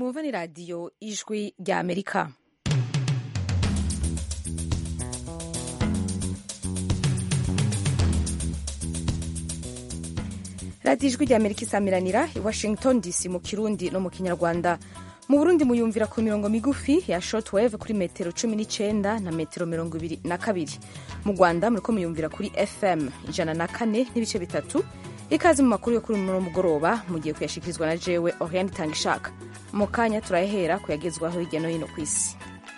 mwumva ni radiyo ijwi rya amerika radiyo ijwi rya amerika isamiranira i washington dc mu kirundi no mu kinyarwanda mu burundi muyumvira ku mirongo migufi ya shortwave kuri metero cumi n'icyenda na metero mirongo ibiri na kabiri mu rwanda muriko muyumvira kuri fm ijana na kane n'ibice bitatu ikaze mu makuru yo kuri uno mugoroba mugiye kuyashikirizwa na jewe oriane itanga ishaka mu kanya turahera kuyagezwaho hirya no hino ku isi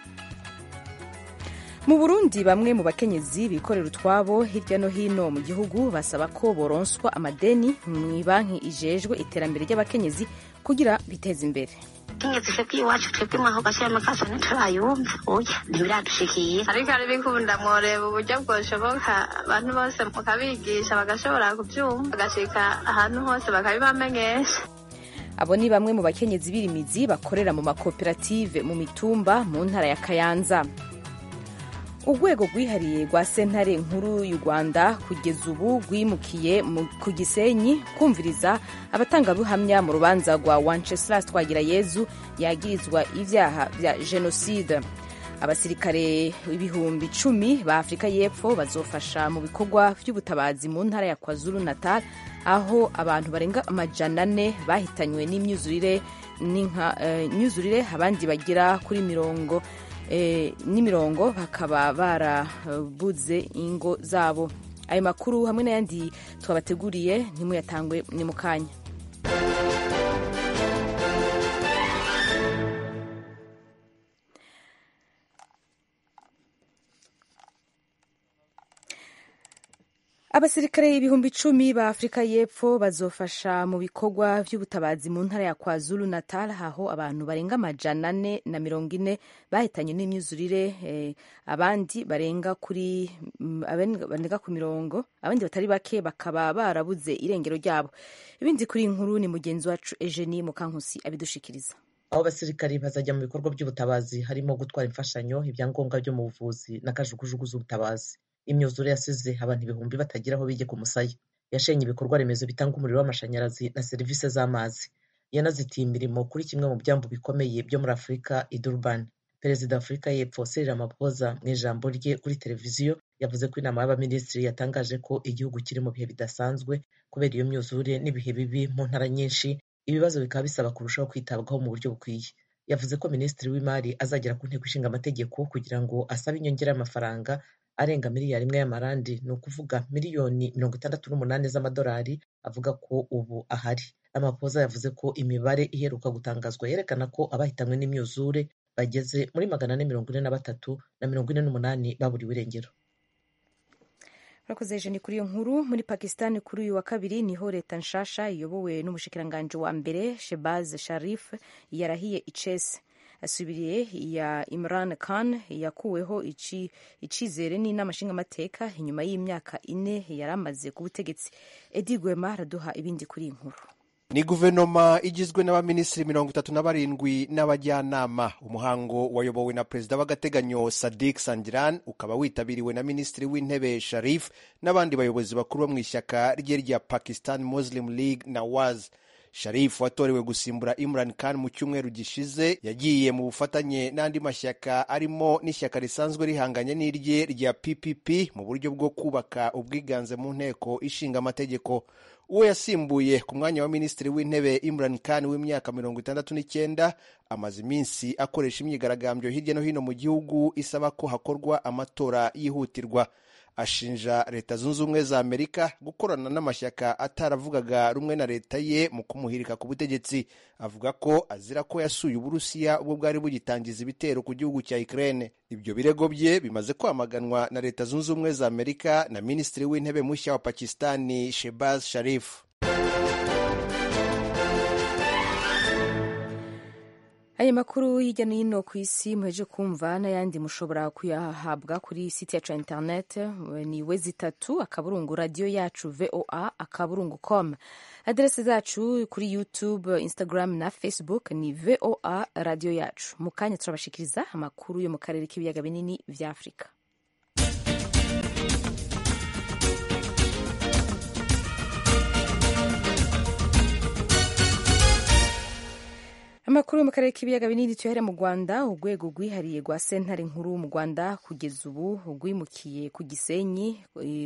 mu burundi bamwe mu bakenyezi bikorera utwabo hirya no hino mu gihugu basaba ko boronswa amadeni mu banki ijejwe iterambere ry'abakenyezi kugira biteze imbere kenyezi twebwe iwacu twebwe mwaho gashyiramo kasa ntiturayumva oya ntibiradushikira ariko ari bikunda mworeba uburyo bwoshoboka abantu bose mukabigisha bagashobora kubyumva bagashika ahantu hose bakabibamenyesha abo ni bamwe mu bakenyezi b'irimizi bakorera mu makoperative mu mitumba mu ntara ya kayanza urwego rwihariye rwa sentare nkuru y'u rwanda kugeza ubu rwimukiye ku gisenyi kumviriza abatangabuhamya mu rubanza rwa wanceslas twagirayezu yagirizwa ibyaha bya jenoside abasirikare ibihumbi icumi ba afurika y'epfo bazofasha mu bikorwa by'ubutabazi mu ntara ya kwazulu natal aho abantu barenga amajana ane bahitanywe n'imyuzurire n'imyuzurire abandi bagera kuri mirongo n'imirongo bakaba barabuze ingo zabo ayo makuru hamwe n'ayandi twabateguriye ntimuyatangwe ni mu kanya abasirikare ibihumbi icumi ba afurika y'epfo bazofasha mu bikorwa by'ubutabazi mu ntara ya kwazulu natal aho abantu barenga amajana ane na mirongo ine bahitanye n'imyuzurire eh, abandi barenga kuri barenga ku mirongo abandi batari bake bakaba barabuze irengero ryabo ibindi kuri inkuru ni mugenzi wacu eugenie mukankusi abidushikiriza aho abasirikari bazajya mu bikorwa by'ubutabazi harimo gutwara imfashanyo ibyangombwa byo mu buvuzi n'akajugujugu z'ubutabazi imyuzure yasize abantu ibihumbi batagira aho bijya ku musaya yashenye ibikorwa remezo bitanga umuriro w'amashanyarazi na serivisi z'amazi yanazitiye imirimo kuri kimwe mu byambu bikomeye byo muri afurika i durban perezida wa afurika y'epfo cyril ramaphosa mu ijambo rye kuri televiziyo yavuze ko inama y'abaminisitiri yatangaje ko igihugu kiri mu bihe bidasanzwe kubera iyo myuzure n'ibihe bibi mu ntara nyinshi ibibazo bikaba bisaba kurushaho kwitabwaho mu buryo bukwiye yavuze ko minisitiri w'imari azagera ku nteko ishinga amategeko kugira ngo asabe inyongera y'amafaranga arenga miliyari imwe y'amarandi ni ukuvuga miliyoni mirongo itandatu n'umunani z'amadolari avuga ko ubu ahari amapoza yavuze ko imibare iheruka gutangazwa yerekana ko abahitanywe n'imyuzure bageze muri magana ane mirongo ine na batatu na mirongo ine n'umunani baburiwe irengero urakoze ni kuri iyo nkuru muri pakistan kuri uyu wa kabiri niho leta nshasha iyobowe n'umushikiranganji wa mbere shebaz sharif yarahiye icese asubiriye ya Imran Khan yakuweho icizere n'inama nshingamateka inyuma y'imyaka ine yari amaze ku butegetsi edi gwema araduha ibindi kuri iyi nkuru ni guverinoma igizwe n'abaminisitiri mirongo itatu na barindwi n'abajyanama umuhango wayobowe na perezida w'agateganyo sadik sandiran ukaba witabiriwe na minisitiri w'intebe sharif n'abandi bayobozi bakuru bo mu ishyaka rye rya pakistan muslim league nawaz sharif watorewe gusimbura imran khan mu cyumweru gishize yagiye mu bufatanye n'andi mashyaka arimo n'ishyaka risanzwe rihanganye n'irye rya ppp mu buryo bwo kubaka ubwiganze mu nteko ishinga amategeko uwo yasimbuye ku mwanya wa minisitiri w'intebe imran khan w'imyaka mirongo itandatu n'icyenda amaze iminsi akoresha imyigaragambyo hirya no hino mu gihugu isaba ko hakorwa amatora yihutirwa ashinja leta zunze ubumwe za amerika gukorana n'amashyaka ataravugaga rumwe na leta ye mu kumuhirika ku butegetsi avuga ko azira ko yasuye uburusiya ubwo bwari bugitangiza ibitero ku gihugu cya ukraine ibyo birego bye bimaze kwamaganwa na leta zunze ubumwe za amerika na minisitiri w'intebe mushya wa pakistani shebaz sharif aya makuru hirya no hino ku isi muheje kumva n'ayandi mushobora kuyahabwa kuri site yacu ya internet ni wezi itatu akaburungu radiyo yacu voa akaburungu com aderesi zacu kuri youtube instagram na facebook ni voa radiyo yacu mu kanya turabashikiriza amakuru yo mu karere k'ibiyaga binini vya afurika amakuru yo mu karere k'ibiyaga binini tuyahere mu rwanda urwego rwihariye rwa sentare nkuru mu rwanda kugeza ubu rwimukiye ku gisenyi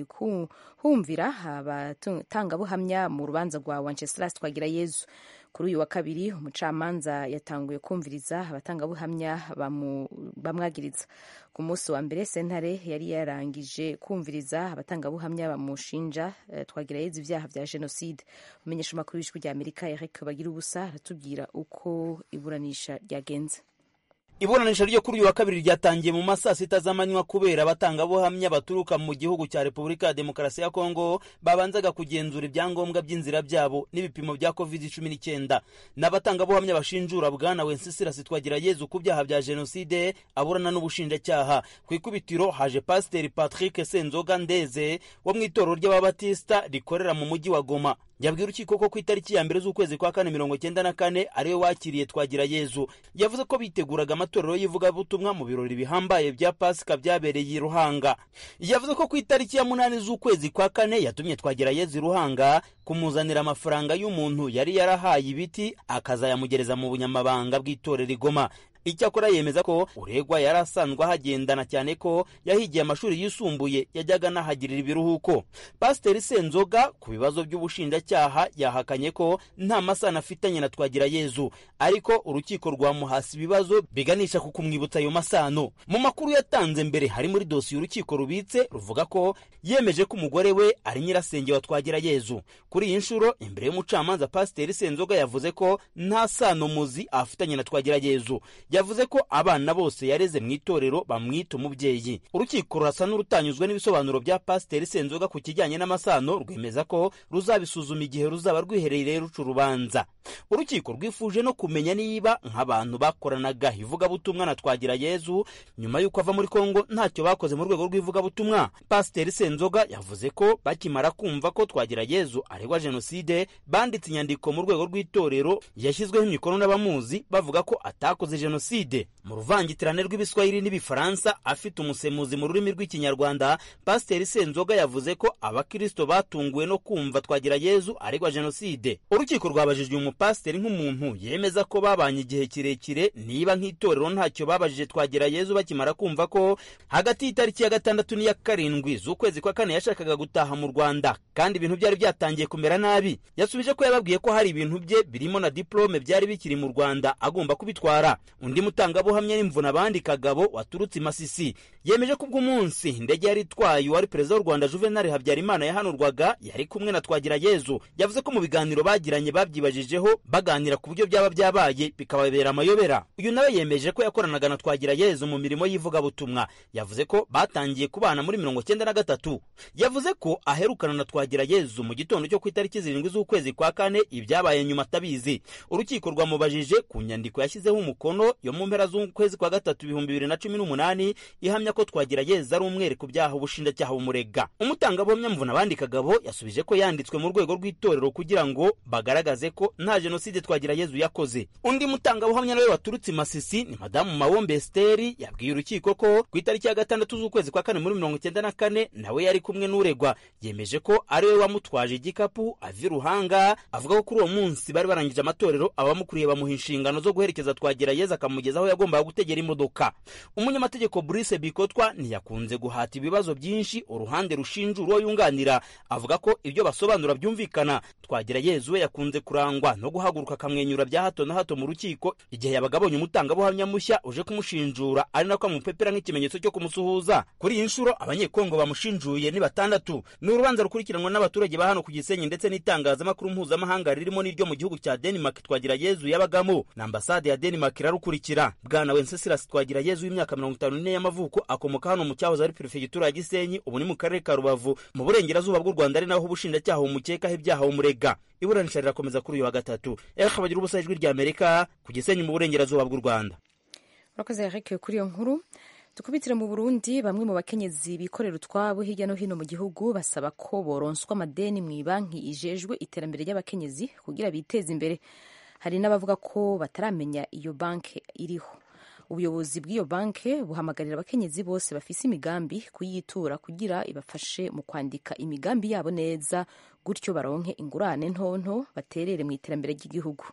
humvira abatangabuhamya mu rubanza rwa wanceslasi twagira yezu kuri uyu wa kabiri umucamanza yatanguye kumviriza abatangabuhamya bamwagiriza ku munsi wa mbere sentare yari yarangije kumviriza abatangabuhamya bamushinja twagira yezu ibyaha bya jenoside umenyesha amakuru y'ijwi rya amerika eric bagira ubusa aratubwira uko iburanisha ryagenze iburanisha ryo kuri uyu wa kabiri ryatangiye mu masaa sita z'amanywa kubera abatangabuhamya baturuka mu gihugu cya repubulika ya demokarasi ya kongo babanzaga kugenzura ibyangombwa by'inzira byabo n'ibipimo bya covid cumi n'icyenda n'abatangabuhamya bashinjura bwana wencesirasi twagira yezu ku byaha bya jenoside aburana n'ubushinjacyaha ku ikubitiro haje pasiteri patrick senzoga ndeze wo mu itorero ry'ababatisita rikorera mu mujyi wa goma yabwiye urukiko ko ku itariki ya mbere z'ukwezi kwa kane mirongo icyenda na kane ariwe wakiriye twagira yezu yavuze ko biteguraga amatorero y'ivugabutumwa mu birori bihambaye bya pasika byabereye i ruhanga yavuze ko ku itariki ya munani z'ukwezi kwa kane yatumye twagira yezu i ruhanga kumuzanira amafaranga y'umuntu yari yarahaye ibiti akazayamugereza mu bunyamabanga bw'itorero igoma icyakora yemeza ko uregwa yari asanzwe ahagendana cyane ko yahigiye amashuri yisumbuye yajyaga anahagirira ibiruhuko pasiteri senzoga ku bibazo by'ubushinjacyaha yahakanye ko nta masano afitanye na twagira yezu ariko urukiko rwamuhasi ibibazo biganisha ku kumwibutsa ayo masano mu makuru yatanze mbere hari muri dosiye urukiko rubitse ruvuga ko yemeje ko umugore we ari nyirasenge wa twagira yezu kuri iyi nshuro imbere y'umucamanza pasiteri senzoga yavuze ko nta sano muzi afitanye na twagira yezu yavuze ko abana bose yareze mu itorero bamwita umubyeyi urukiko rurasa n'urutanyuzwe n'ibisobanuro bya pasiteri senzoga ku kijyanye n'amasano rwemeza ko ruzabisuzuma igihe ruzaba rwiherereye ruca urubanza urukiko rwifuje no kumenya niba nk'abantu bakoranaga ivugabutumwa na twagira yezu nyuma y'uko ava muri kongo ntacyo bakoze mu rwego rw'ivugabutumwa pasiteri senzoga yavuze ko bakimara kumva ko twagira yezu aregwa jenoside banditse inyandiko mu rwego rw'itorero yashyizweho imikono n'abamuzi bavuga ko atakoze jenoside mu ruvangitirane rw'ibiswahili n'ibifaransa afite umusemuzi mu rurimi rw'ikinyarwanda pasiteri senzoga yavuze ko abakirisito batunguwe no kumva twagira yezu aregwa jenoside urukiko rwabajijwe umupasiteri nk'umuntu yemeza ko babanye igihe kirekire niba nk'itorero ntacyo babajije twagira yezu bakimara kumva ko hagati y'itariki ya gatandatu n'iya karindwi z'ukwezi kwa kane yashakaga gutaha mu rwanda kandi ibintu byari byatangiye kumera nabi yasubije ko yababwiye ko hari ibintu bye birimo na diplome byari bikiri mu rwanda agomba kubitwara undi mutangabuhamya n'imvuna abandi kagabo waturutse i masisi yemeje ko ubw'umunsi indege yari itwaye uwari perezida w'u rwanda juvenal habyarimana yahanurwaga yari kumwe na twagira yezu yavuze ko mu biganiro bagiranye babyibajijeho baganira ku buryo byaba byabaye bikababera amayobera uyu nawe yemeje ko yakoranaga na twagira yezu mu mirimo y'ivugabutumwa yavuze ko batangiye kubana muri mirongo cyenda na gatatu yavuze ko aherukana na twagira yezu mu gitondo cyo ku itariki zirindwi z'ukwezi kwa kane ibyabaye nyuma atabizi urukiko rwamubajije ku nyandiko yashyizeho umukono yo mu mpera z'ukwezi kwa gatatu ibihumbi bibiri na cumi n'umunani ihamya ko twagira yeza ari umwere ku byaha ubushinjacyaha bumurega umutangabuhamya mvuna abandi kagabo yasubije ko yanditswe mu rwego rw'itorero kugira ngo bagaragaze ko nta jenoside twagira yezu yakoze undi mutangabuhamya nawe waturutse i masisi ni madamu mawombe esiteri yabwiye urukiko ko ku itariki ya gatandatu z'ukwezi kwa kane muri mirongo icyenda na kane nawe yari kumwe n'uregwa yemeje ko ari we wamutwaje igikapu ava i ruhanga avuga ko kuri uwo munsi bari barangije amatorero abamukuriye bamuha inshingano zo guherekeza twagira yeza akamugeza aho yagombaga gutegera imodoka umunyamategeko Brice Bikotwa ntiyakunze guhata ibibazo byinshi uruhande rushinja uwo yunganira avuga ko ibyo basobanura byumvikana twagira yezu we yakunze kurangwa no guhaguruka akamwenyura bya hato na hato mu rukiko igihe yabaga abonye umutangabuhamya mushya uje kumushinjura ari nako amupepera nk'ikimenyetso cyo kumusuhuza kuri iyi nshuro abanyekongo bamushinjuye ni batandatu ni urubanza rukurikiranwa n'abaturage ba hano ku gisenyi ndetse n'itangazamakuru mpuzamahanga ririmo n'iryo mu gihugu cya denmark twagira yezu yabagamo na ambasade ya denmark irarukurikira bwana wenceslas twagira yezu w'imyaka mirongo itanu n'ine y'amavuko akomoka hano mu cyahoze ari perefegitura ya gisenyi ubu ni mu karere ka rubavu mu burengerazuba bw'u rwanda ari naho ubushinjacyaha bumukekaho ibyaha bumurega iburanisha rirakomeza kuri uyu wa gatatu eric bagira ubusa ijwi rya amerika ku gisenyi mu burengerazuba bw'u rwanda urakoze eric kuri iyo nkuru dukubitire mu burundi bamwe mu bakenyezi bikorera utwabo hirya no hino mu gihugu basaba ko boronswa amadeni mu ibanki ijejwe iterambere ry'abakenyezi kugira biteze imbere hari n'abavuga ko bataramenya iyo banki iriho ubuyobozi bw'iyo banki buhamagarira abakenyezi bose bafise imigambi kuyitura kugira ibafashe mu kwandika imigambi yabo neza gutyo baronke ingurane ntonto baterere mu iterambere ry'igihugu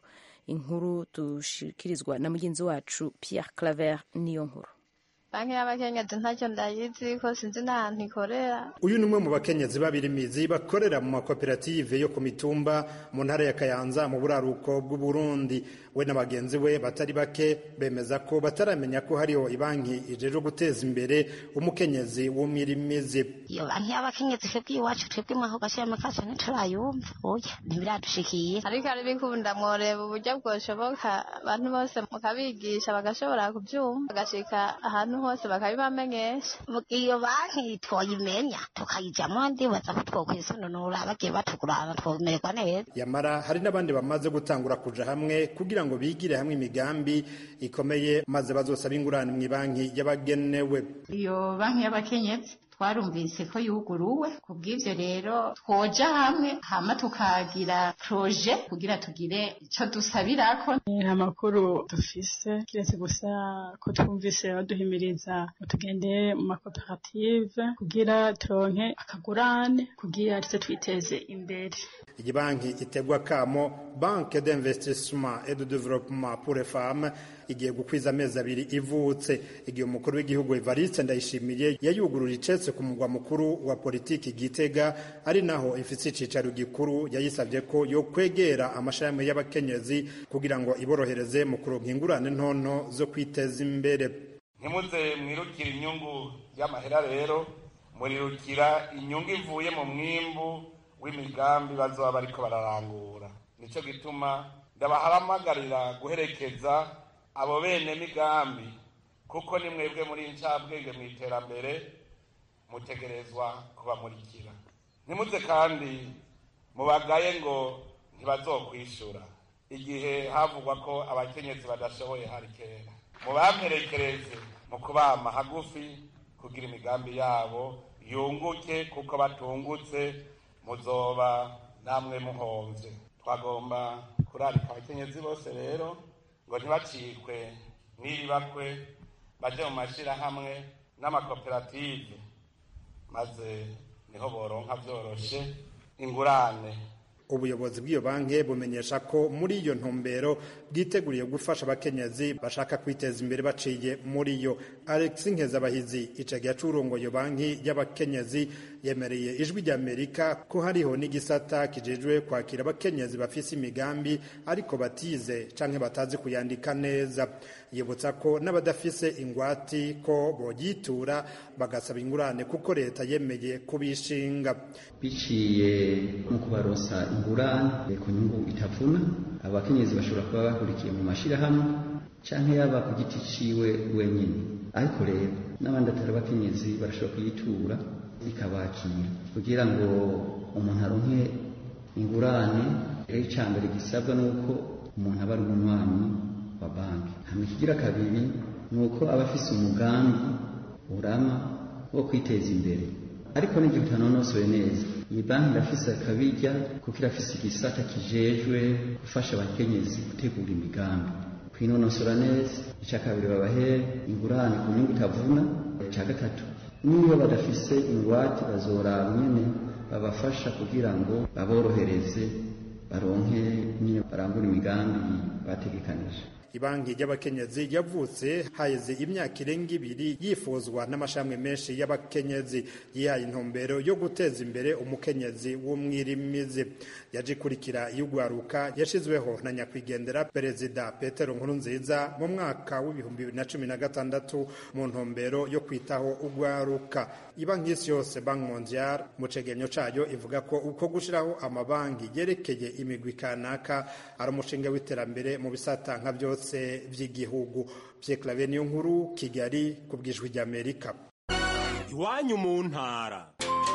inkuru dushikirizwa na mugenzi wacu pierre claver niyo nkuru banki y'abakenyezi ntacyo ndayizi ko sinzi n'ahantu ikorera uyu ni umwe mu bakenyezi babirimizi bakorera mu makoperative yo ku mitumba mu ntara ya kayanza mu buraruko bw'uburundi we na bagenzi we batari bake bemeza ko bataramenya ko hariho ibanki ijejwe guteza imbere umukenyezi w'umwirimizi iyo banki y'abakenyezi twebwe iwacu twebwe mwaho gashiramo kacu ntiturayumva oya ntibiradushikiye ariko ari bikunda mworeba uburyo bwoshoboka abantu bose mukabigisha bagashobora kubyumva bagashika ahantu hose bakabibamenyesha iyo banki twoyimenya tukayijyamo ndibaza ko twokwisununura bagiye batugurana twomererwa neza yamara hari n'abandi bamaze gutangura kuja hamwe kugira ngo bigire hamwe imigambi ikomeye maze bazosaba ingurane mu banki y'abagenewe iyo banki y'abakenyezi twarumvise ko yuguruwe ku bw'ibyo rero twoja hamwe hama tukagira proje kugira tugire icyo dusabirako nta makuru dufise kiretse gusa ko twumvise baduhimiriza ngo tugende mu makoperative kugira turonke akagurane kugira tuze twiteze imbere iyi banki itegwa kamo banke d'investissement et de développement pour les femmes igiye gukwiza amezi abiri ivutse igihe umukuru w'igihugu Evariste Ndayishimiye yayugurura icetse ku mugwa mukuru wa politiki Gitega ari naho ifite icicaro gikuru yayisabye ko yo kwegera amashami y'abakenyezi kugira ngo iborohereze mu kuronka ingurane ntonto zo kwiteza imbere ntimuze mwirukira inyungu y'amahera rero murirukira inyungu ivuye mu mwimbu w'imigambi bazoba bariko bararangura nico gituma ndabahamagarira guherekeza abo bene migambi kuko ni mwebwe muri incabwenge mu iterambere mutegerezwa kubamurikira ntimuze kandi mubagaye ngo ntibazokwishura igihe havugwa ko abakenyezi badashoboye hari kera mubamperekereze mu kubama hagufi kugira imigambi yabo yunguke kuko batungutse muzoba namwe muhomvye twagomba kurarika abakenyezi bose rero ngo ntibacikwe n'ibibakwe baje mu mashirahamwe n'amakoperative maze niho boronka vyoroshe ingurane ubuyobozi bw'iyo banki bumenyesha ko muri iyo ntumbero bwiteguriye gufasha abakenyezi bashaka kwiteza imbere baciye muri yo alex nkezabahizi icagiye acurongo iyo banki y'abakenyezi yemereye ijwi ry'amerika ko hariho n'igisata kijejwe kwakira abakenyezi bafise imigambi ariko batize canke batazi kuyandika neza yibutsa ko n'abadafise ingwati ko boyitura bagasaba ingurane kuko leta yemeye kubishinga biciye mu kubaronsa ingurane ku nyungu itavuna abakenyezi bashobora kuba bahurikiye mu mashirahamwe canke yaba ku giti ciwe wenyine ariko rero n'abandi atari abakenyezi barashobora kuyitura ikabakira kugira ngo umuntu aronke ingurane rero icambere gisabwa nuko umuntu aba ari umunywanyi wa banki hama ikigira kabiri ni uko aba afise umugambi urama wo kwiteza imbere ariko n'igihe utanonosoye neza iyi banki irafise akabirya kuko irafise igisata kijejwe gufasha abakenyezi gutegura imigambi kwinonosora neza icya kabiri babahere ingurane ku nyungu itavuna icya gatatu niba badafise ingwate bazoraba nyene babafasha kugira ngo baborohereze baronke nyine barangura imigambi bategekanije ibanki y'abakenyezi yavutse haheze imyaka irenga ibiri yifuzwa n'amashami menshi y'abakenyezi yihaye intumbero yo guteza imbere umukenyezi w'umwirimizi yaje ikurikira y'ugwaruka yashizweho na nyakwigendera perezida petero nkurunziza mu mwaka w'ibihumbi bibiri na cumi na gatandatu mu ntumbero yo kwitaho ugwaruka ibanki y'isi yose banki mondial mu cegenyo cayo ivuga ko uko gushiraho amabanki yerekeye imigwi kanaka ari umushinga w'iterambere mu bisata nka byose byose by'igihugu Pierre niyo nkuru Kigali ku bwijwi ry'Amerika iwanyu mu ntara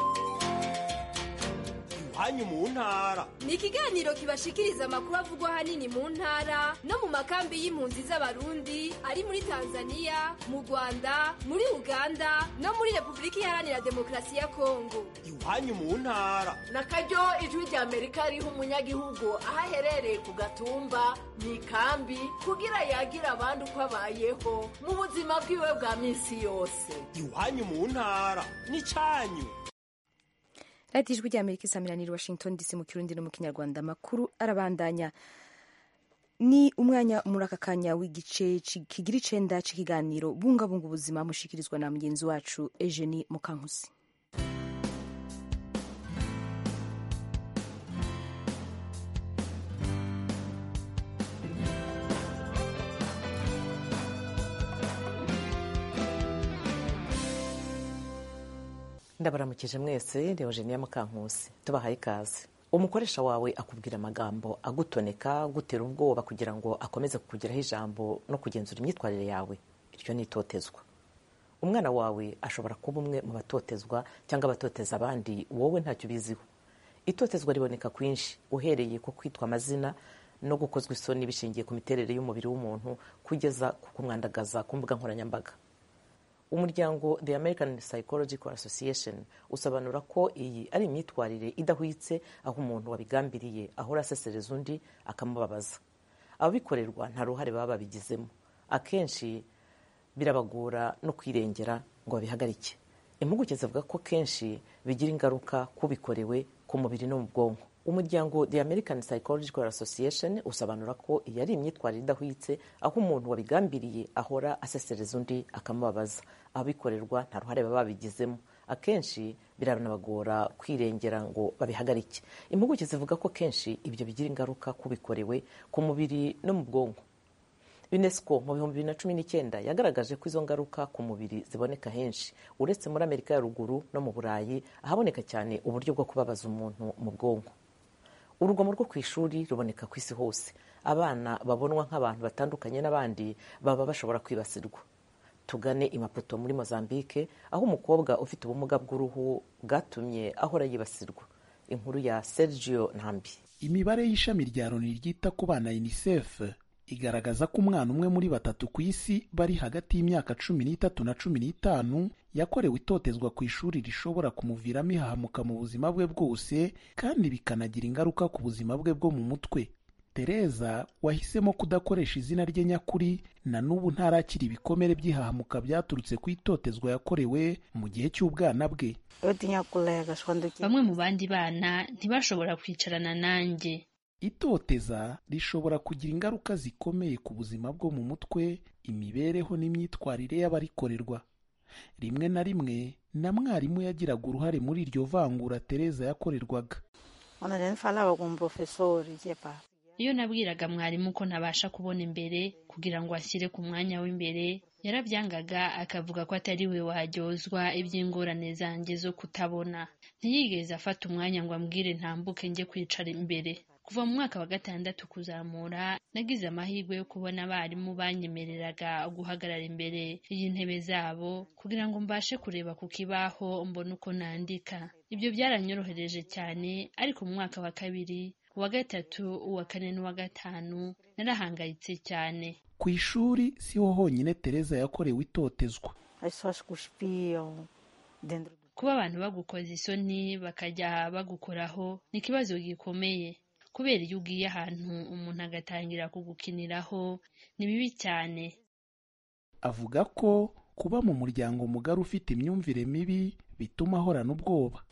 iwanyu mu ntara ni ikiganiro kibashikiriza amakuru avugwa ahanini mu ntara no mu makambi y'impunzi z'abarundi ari muri tanzania mu rwanda muri uganda no muri repubulika iharanira demokarasi ya kongo iwanyu mu ntara na karyo ijwi rya amerika riha umunyagihugu aho aherereye ku gatumba mu ikambi kugira yagira abandi uko abayeho mu buzima bwiwe bwa minsi yose iwanyu mu ntara ni cyanyu radiyo ijwi ry'amerika isamiraniye washington dc mu kirundi no mu kinyarwanda amakuru arabandanya ni umwanya muri aka kanya w'igice kigira icenda c'ikiganiro bungabunga ubuzima mushikirizwa na mugenzi wacu Eugenie Mukankusi ndabaramukije mwese Eugenie Mukankusi tubahaye ikaze umukoresha wawe akubwira amagambo agutoneka agutera ubwoba kugira ngo akomeze kukugiraho ijambo no kugenzura imyitwarire yawe iryo ni itotezwa umwana wawe ashobora kuba umwe mu batotezwa cyangwa abatoteza abandi wowe ntacyo ubiziho itotezwa riboneka kwinshi uhereye ku kwitwa amazina no gukozwa isoni bishingiye ku miterere y'umubiri w'umuntu kugeza ku kumwandagaza ku mbuga nkoranyambaga umuryango the american psychological association usobanura ko iyi ari imyitwarire idahwitse aho umuntu wabigambiriye ahora asesereza undi akamubabaza ababikorerwa nta ruhare baba babigizemo akenshi birabagora no kwirengera ngo babihagarike impuguke zivuga ko kenshi bigira ingaruka kubikorewe ku mubiri no mu bwonko umuryango the american psychological association usobanura ko iyi ari imyitwarire idahwitse aho umuntu wabigambiriye ahora asesereza undi akamubabaza ababikorerwa nta ruhare baba babigizemo akenshi biranabagora kwirengera ngo babihagarike impuguke zivuga ko kenshi ibyo bigira ingaruka kubikorewe ku mubiri no mu bwonko unesco mu bihumbi bibiri na cumi n'icyenda yagaragaje ko izo ngaruka ku mubiri ziboneka henshi uretse muri amerika ya ruguru no mu burayi ahaboneka cyane uburyo bwo kubabaza umuntu mu bwonko urugomo rwo ku ishuri ruboneka ku isi hose abana babonwa nk'abantu batandukanye n'abandi baba bashobora kwibasirwa tugane imaputo muri mozambique aho umukobwa ufite ubumuga bw'uruhu bwatumye ahora yibasirwa inkuru ya sergio ntambi imibare y'ishami rya loni ryita ku bana unicef igaragaza ko umwana umwe muri batatu ku isi bari hagati y'imyaka cumi n'itatu na cumi n'itanu yakorewe itotezwa ku ishuri rishobora kumuviramo ihahamuka mu buzima bwe bwose kandi bikanagira ingaruka ku buzima bwe bwo mu mutwe tereza wahisemo kudakoresha izina rye nyakuri na n'ubu ntarakira ibikomere by'ihahamuka byaturutse ku itotezwa yakorewe mu gihe cy'ubwana bwe bamwe mu bandi bana ntibashobora kwicarana nanjye itoteza rishobora kugira ingaruka zikomeye ku buzima bwo mu mutwe imibereho n'imyitwarire y'abarikorerwa rimwe na rimwe na mwarimu yagiraga uruhare muri iryo vangura tereza yakorerwaga iyo nabwiraga mwarimu ko ntabasha kubona imbere kugira ngo ashyire ku mwanya w'imbere yarabyangaga akavuga ko atari we waryozwa iby'ingorane zanjye zo kutabona ntiyigeze afata umwanya ngo ambwire ntambuke njye kwicara imbere kuva mu mwaka wa gatandatu kuzamura nagize amahirwe yo kubona abarimu banyemereraga guhagarara imbere y'intebe zabo kugira ngo mbashe kureba ku kibaho mbone uko nandika ibyo byaranyorohereje cyane ariko mu mwaka wa kabiri uwa gatatu uwa kane n'uwa gatanu narahangayitse cyane ku ishuri siho honyine tereza yakorewe itotezwa kuba abantu bagukoza isoni bakajya bagukoraho ni ikibazo gikomeye kubera iyo ugiye ahantu umuntu agatangira kugukiniraho ni bibi cyane avuga ko kuba mu muryango mugari ufite imyumvire mibi bituma ahorana ubwoba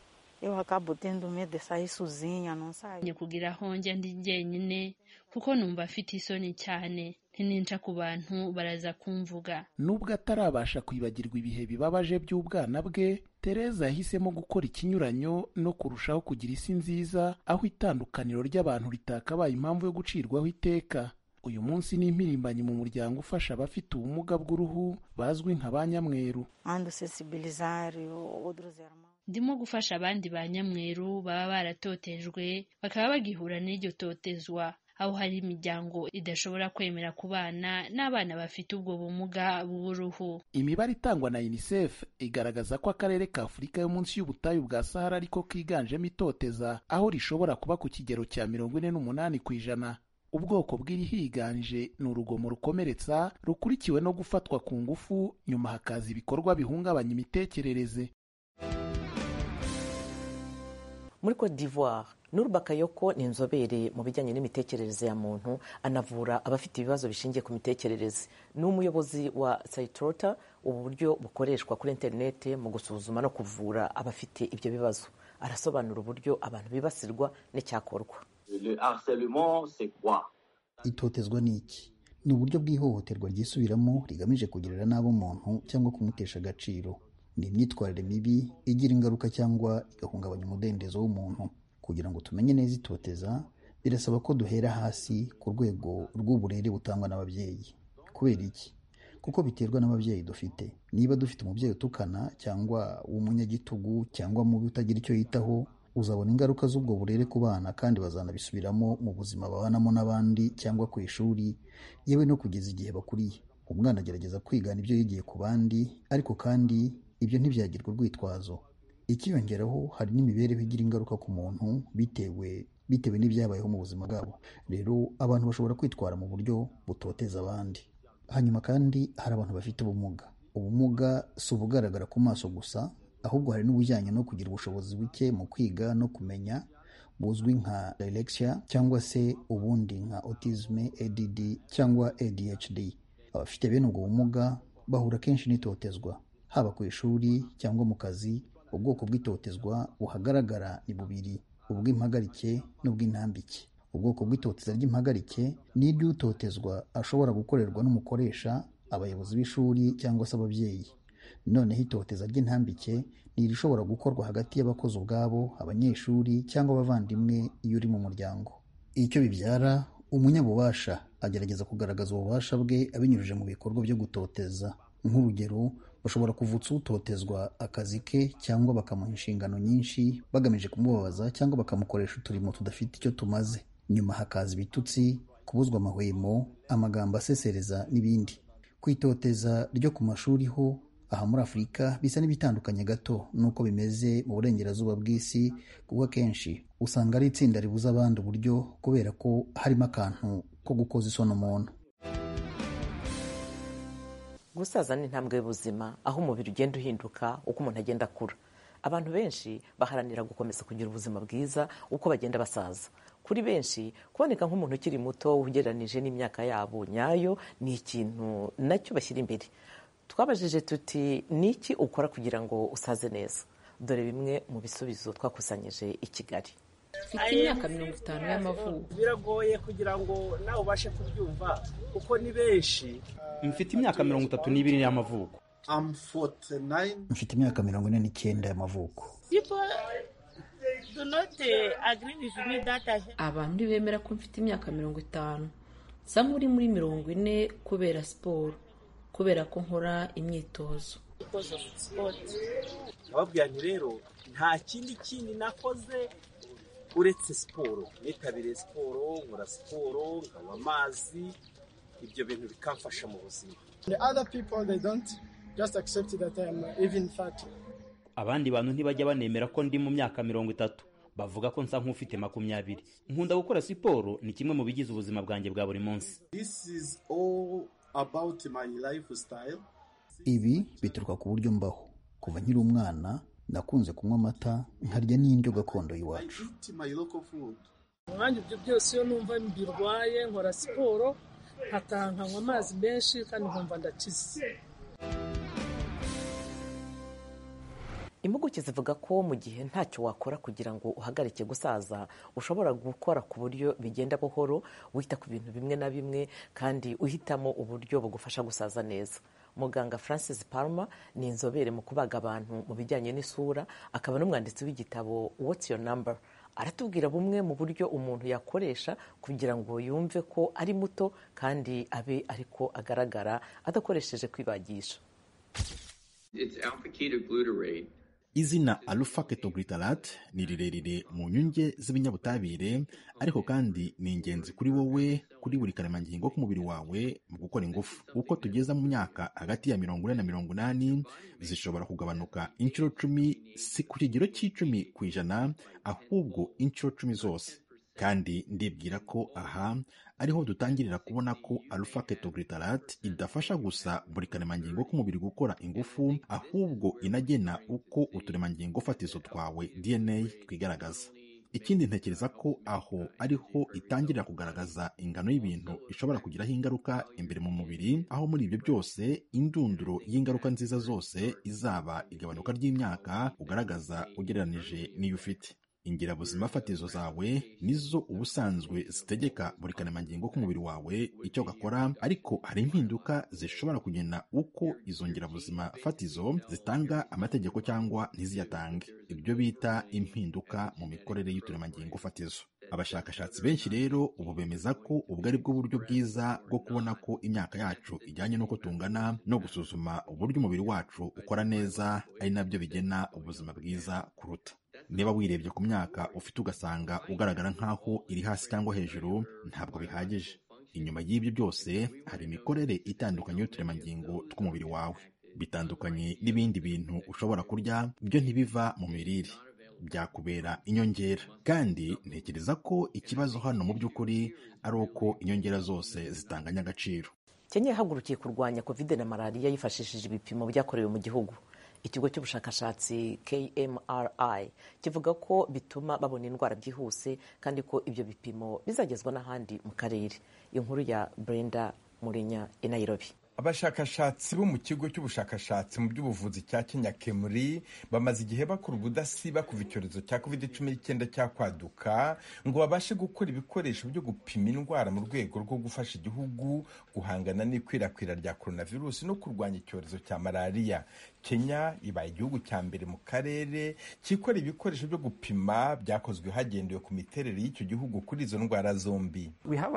njye kugira aho njya ndi jyenyine kuko numva afite isoni cyane ntininca ku bantu baraza kumvuga nubwo atarabasha kwibagirwa ibihe bibabaje by'ubwana bwe tereza yahisemo gukora ikinyuranyo no kurushaho kugira isi nziza aho itandukaniro ry'abantu ritakabaye impamvu yo gucirwaho iteka uyu munsi ni impirimbanyi mu muryango ufasha abafite ubumuga bw'uruhu bazwi nka ba nyamweru ndimo gufasha abandi ba nyamweru baba baratotejwe bakaba bagihura n'iryo totezwa aho hari imiryango idashobora kwemera kubana n'abana bafite ubwo bumuga bw'uruhu imibare itangwa na unicef igaragaza ko akarere ka afurika yo munsi y'ubutayu bwa sahara ariko kiganjemo itoteza aho rishobora kuba ku kigero cya mirongo ine n'umunani ku ijana ubwoko bw'irihiganje ni urugomo rukomeretsa rukurikiwe no gufatwa ku ngufu nyuma hakaza ibikorwa bihungabanya imitekerereze muri cote d'ivoire Nur Bakayoko ni inzobere mu bijyanye n'imitekerereze ya muntu anavura abafite ibibazo bishingiye ku mitekerereze ni umuyobozi wa Saitrota ubu buryo bukoreshwa kuri interineti mu gusuzuma no kuvura abafite ibyo bibazo arasobanura uburyo abantu bibasirwa n'icyakorwa Le harcèlement, c'est quoi itotezwa ni iki ni uburyo bw'ihohoterwa ryisubiramo rigamije kugirira nabi umuntu cyangwa kumutesha agaciro ni imyitwarire mibi igira ingaruka cyangwa igahungabanya umudendezo w'umuntu kugira ngo tumenye neza itoteza birasaba ko duhera hasi ku rwego rw'uburere butangwa n'ababyeyi kubera iki kuko biterwa n'ababyeyi dufite niba dufite umubyeyi utukana cyangwa w'umunyagitugu cyangwa mubi utagira icyo yitaho uzabona ingaruka z'ubwo burere ku bana kandi bazanabisubiramo mu buzima babanamo n'abandi cyangwa ku ishuri yewe no kugeza igihe bakuriye umwana agerageza kwigana ibyo yigiye ku bandi ariko kandi ibyo ntibyagirwa urwitwazo ikiyongeraho hari n'imibereho igira ingaruka ku muntu bitewe bitewe n'ibyabayeho mu buzima bwabo rero abantu bashobora kwitwara mu buryo butoteza abandi hanyuma kandi hari abantu bafite ubumuga ubumuga si ubugaragara ku maso gusa ahubwo hari n'ubujyanye no kugira ubushobozi buke mu kwiga no kumenya buzwi nka dyslexia cyangwa se ubundi nka autisme ADD cyangwa ADHD abafite bene ubwo bumuga bahura kenshi n'itotezwa haba ku ishuri cyangwa mu kazi ubwoko bw'itotezwa buhagaragara ni bubiri ubw'impagarike n'ubw'intambike ubwoko bw'itoteza ry'impagarike ni iry'utotezwa ashobora gukorerwa n'umukoresha abayobozi b'ishuri cyangwa se ababyeyi noneho itoteza ry'intambike ni irishobora gukorwa hagati y'abakozi ubwabo abanyeshuri cyangwa abavandimwe iyo uri mu muryango icyo bibyara umunyabubasha agerageza kugaragaza ububasha bwe abinyujije mu bikorwa byo gutoteza nk'urugero bashobora kuvutsa utotezwa akazi ke cyangwa bakamuha inshingano nyinshi bagamije kumubabaza cyangwa bakamukoresha uturimo tudafite icyo tumaze nyuma hakaza ibitutsi kubuzwa amahwemo amagambo asesereza n'ibindi ku itoteza ryo ku mashuri ho aha muri afurika bisa n'ibitandukanye gato n'uko bimeze mu burengerazuba bw'isi kuko akenshi usanga ari itsinda ribuza abandi uburyo kubera ko harimo akantu ko gukoza isoni umuntu gusaza ni intambwe y'ubuzima aho umubiri ugenda uhinduka uko umuntu agenda akura abantu benshi baharanira gukomeza kugira ubuzima bwiza uko bagenda basaza kuri benshi kuboneka nk'umuntu ukiri muto ugereranije n'imyaka yabo nyayo ni ikintu nacyo bashyira imbere twabajije tuti ni iki ukora kugira ngo usaze neza dore bimwe mu bisubizo twakusanyije i kigali mfite imyaka mirongo itanu y'amavuko biragoye kugira ngo nawe ubashe kubyumva kuko ni benshi mfite imyaka mirongo itatu n'ibiri y'amavuko mfite imyaka mirongo ine n'icyenda y'amavuko abantu ntibemera ko mfite imyaka mirongo itanu nsa nk'uri muri mirongo ine kubera siporo kubera ko nkora imyitozo ababwira nti rero nta kindi kindi nakoze uretse siporo nitabiriye siporo nkora siporo nkanywa amazi ibyo bintu bikamfasha mu buzima abandi bantu ntibajya banemera ko ndi mu myaka mirongo itatu bavuga ko nsa nk'ufite makumyabiri nkunda gukora siporo ni kimwe mu bigize ubuzima bwanjye bwa buri munsi ibi bituruka ku buryo mbaho kuva nkiri umwana nakunze kunywa amata nkarya n'indyo gakondo y'iwacu umwanya ibyo byose iyo numva mbirwaye nkora siporo nkataha nkanywa amazi menshi kandi nkumva ndakize impuguke zivuga ko mu gihe ntacyo wakora kugira ngo uhagarike gusaza ushobora gukora ku buryo bigenda buhoro wita ku bintu bimwe na bimwe kandi uhitamo uburyo bugufasha gusaza neza muganga francis palmer ni inzobere mu kubaga abantu mu bijyanye n'isura akaba n'umwanditsi w'igitabo what's your number aratubwira bumwe mu buryo umuntu yakoresha kugira ngo yumve ko ari muto kandi abe ariko agaragara adakoresheje kwibagisha izina alpha ketoglutarate ni rirerire mu nyunge z'ibinyabutabire ariko kandi ni ingenzi kuri wowe kuri buri karemangingo k'umubiri wawe mu gukora ingufu uko tugeza mu myaka hagati ya mirongo ine na mirongo inani zishobora kugabanuka inshuro cumi si ku kigero cy'icumi ku ijana ahubwo inshuro cumi zose kandi ndibwira ko aha ariho dutangirira kubona ko alpha ketoglutarate idafasha gusa buri karemangingo k'umubiri gukora ingufu ahubwo inagena uko uturemangingo fatizo twawe dna twigaragaza ikindi ntekereza ko aho ariho itangirira kugaragaza ingano y'ibintu ishobora kugiraho ingaruka imbere mu mubiri aho muri ibyo byose indunduro y'ingaruka nziza zose izaba igabanuka ry'imyaka ugaragaza ugereranije n'iyo ufite ingirabuzima fatizo zawe nizo ubusanzwe zitegeka buri karemangingo k'umubiri wawe icyo gakora ariko hari impinduka zishobora kugena uko izo ngirabuzima fatizo zitanga amategeko cyangwa ntiziyatange ibyo bita impinduka mu mikorere y'uturemangingo fatizo abashakashatsi benshi rero ubu bemeza ko ubwo ari bwo buryo bwiza bwo kubona ko imyaka yacu ijyanye n'uko tungana no gusuzuma uburyo umubiri wacu ukora neza ari nabyo bigena ubuzima bwiza kuruta niba wirebye ku myaka ufite ugasanga ugaragara nk'aho iri hasi cyangwa hejuru ntabwo bihagije inyuma y'ibyo byose hari imikorere itandukanye y'uturemangingo tw'umubiri wawe bitandukanye n'ibindi bintu ushobora kurya byo ntibiva mu mirire byakubera inyongera kandi ntekereza ko ikibazo hano mu by'ukuri ari uko inyongera zose zitanganya agaciro kenya yahagurukiye kurwanya covid na malariya yifashishije ibipimo byakorewe mu gihugu ikigo cy'ubushakashatsi kmri kivuga ko bituma babona indwara byihuse kandi ko ibyo bipimo bizagezwa n'ahandi mu karere inkuru ya brenda murinya i nairobi abashakashatsi bo mu kigo cy'ubushakashatsi mu by'ubuvuzi cya kenya kemuri bamaze igihe bakora ubudasiba kuva icyorezo cya covid cumi n'icyenda cyakwaduka ngo babashe gukora ibikoresho byo gupima indwara mu rwego rwo gufasha igihugu guhangana n'ikwirakwira rya coronavirus no kurwanya icyorezo cya malariya kenya ibaye igihugu cya mbere mu karere cyikora ibikoresho byo gupima byakozwe hagendewe ku miterere y'icyo gihugu kuri izo ndwara zombi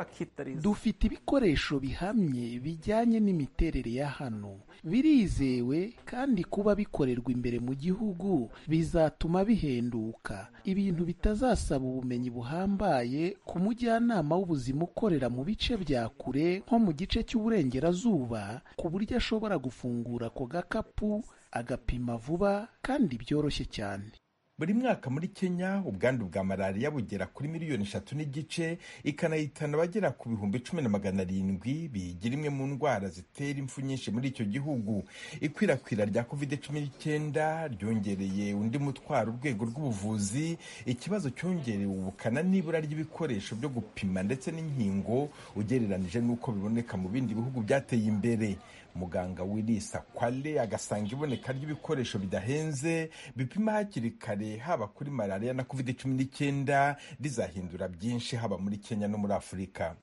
dufite ibikoresho bihamye bijyanye n'imiterere ya hano birizewe kandi kuba bikorerwa imbere mu gihugu bizatuma bihenduka ibintu bitazasaba ubumenyi buhambaye ku mujyanama w'ubuzima ukorera mu bice bya kure nko mu gice cy'uburengerazuba ku buryo ashobora gufungura ako gakapu agapima vuba kandi byoroshye cyane buri mwaka muri kenya ubwandu bwa malariya bugera kuri miliyoni eshatu n'igice ikanahitana abagera ku bihumbi cumi na magana arindwi biyigira imwe mu ndwara zitera impfu nyinshi muri icyo gihugu ikwirakwira rya covid cumi n'icyenda ryongereye undi mutwaro urwego rw'ubuvuzi ikibazo cyongerewe ubukana n'ibura ry'ibikoresho byo gupima ndetse n'inkingo ugereranije n'uko biboneka mu bindi bihugu byateye imbere muganga wirisa kwale agasanga iboneka ry'ibikoresho bidahenze bipima hakiri kare haba kuri malariya na covid cumi n'icyenda rizahindura byinshi haba muri kenya no muri afurika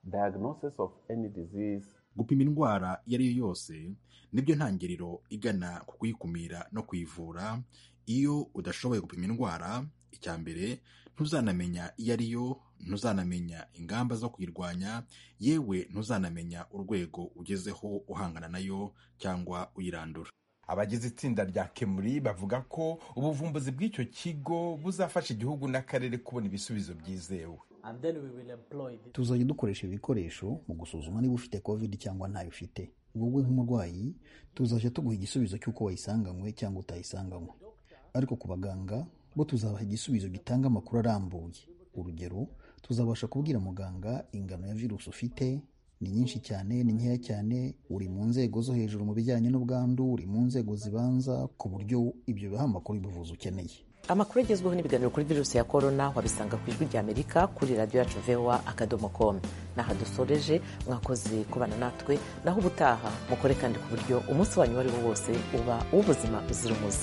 gupima indwara iyo ari yo yose nibyo ntangiriro igana ku kuyikumira no kuyivura iyo udashoboye gupima indwara icya mbere ntuzanamenya iyo ari yo ntuzanamenya ingamba zo kuyirwanya yewe ntuzanamenya urwego ugezeho uhangana nayo cyangwa uyirandura abagize itsinda rya kemuri bavuga ko ubuvumbuzi bw'icyo kigo buzafasha igihugu n'akarere kubona ibisubizo byizewe tuzajya dukoresha ibikoresho mu gusuzuma niba ufite covid cyangwa ntayo ufite wowe nk'umurwayi tuzajya tuguha igisubizo cy'uko wayisanganywe cyangwa utayisanganywe ariko ku baganga bo tuzabaha igisubizo gitanga amakuru arambuye urugero tuzabasha kubwira muganga ingano ya virusi ufite ni nyinshi cyane ni nkeya cyane uri mu nzego zo hejuru mu bijyanye n'ubwandu uri mu nzego zibanza ku buryo ibyo biha amakuru y'ubuvuzi ukeneye amakuru agezweho n'ibiganiro kuri virusi ya korona wabisanga ku ijwi rya amerika kuri radiyo yacu vewa akadomo komu n'aha dusoreje mwakoze kubana natwe naho ubutaha mukore kandi ku buryo umunsi wanyu uwo ari wo wose uba uw'ubuzima buzira umuze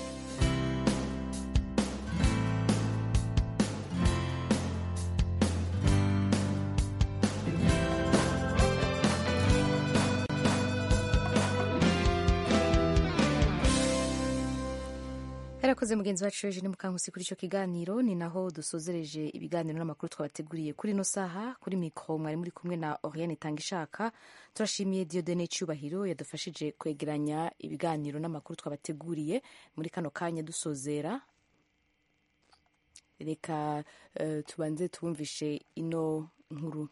yarakoze mugenzi wacu ejo ni mukankusi kuri icyo kiganiro ni naho dusozereje ibiganiro n'amakuru twabateguriye kuri ino saha kuri mikoro mwari muri kumwe na oriane itangishaka turashimiye diodene cyubahiro yadufashije kwegeranya ibiganiro n'amakuru twabateguriye muri kano kanya dusozera reka uh, tubanze tubumvishe ino nkuru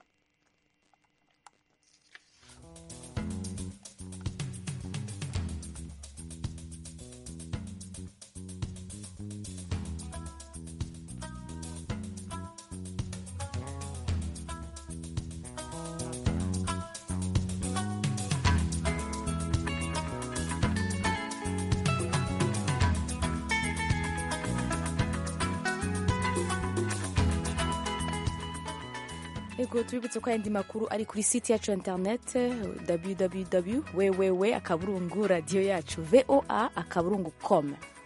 ego tubibutse ko ayandi makuru ari kuri site yacu ya interinete www wewewe akaburungu radiyo yacu voa akaburungu com